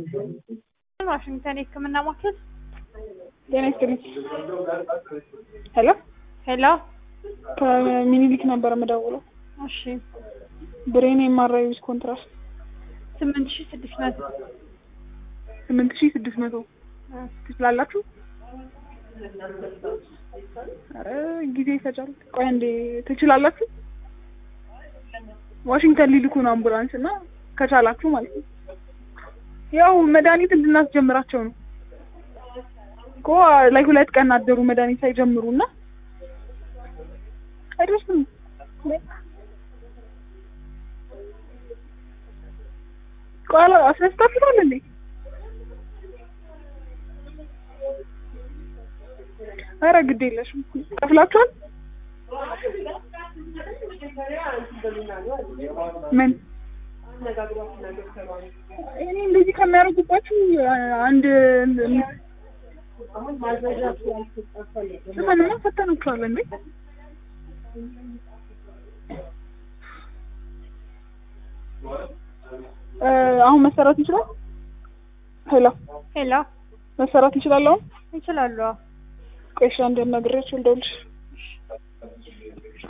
ዋሽንግተን የህክምና ማዕከል ጤና ይስጥልኝ። ሄሎ ሄሎ ከሚኒሊክ ነበር የምደውለው። እሺ ብሬን የማራዊ ዊዝ ኮንትራስት ስምንት ሺህ ስድስት መቶ ስምንት ሺህ ስድስት መቶ ትችላላችሁ? ኧረ ጊዜ ይፈጃል። ቆይ አንዴ ትችላላችሁ? ዋሽንግተን ሊልኩ ነው አምቡላንስ እና ከቻላችሁ ማለት ነው። ያው መድኃኒት እንድናስጀምራቸው ነው እኮ ላይ ሁለት ቀን አደሩ መድኃኒት ሳይጀምሩ እና አይደርስም። ቆይ አስነስታችኋል እንዴ? ኧረ ግድ የለሽም ከፍላችኋል? ምን እኔ እንደዚህ ከሚያደርጉባችሁ አንድ ስምንማ ፈተናችኋል እንዴ? አሁን መሰራት እንችላል? ሄሎ ሄሎ መሰራት እንችላለን? አሁን ይችላሉ። ቆይ እሺ አንዴ አናግሬያቸው ልደውልልሽ።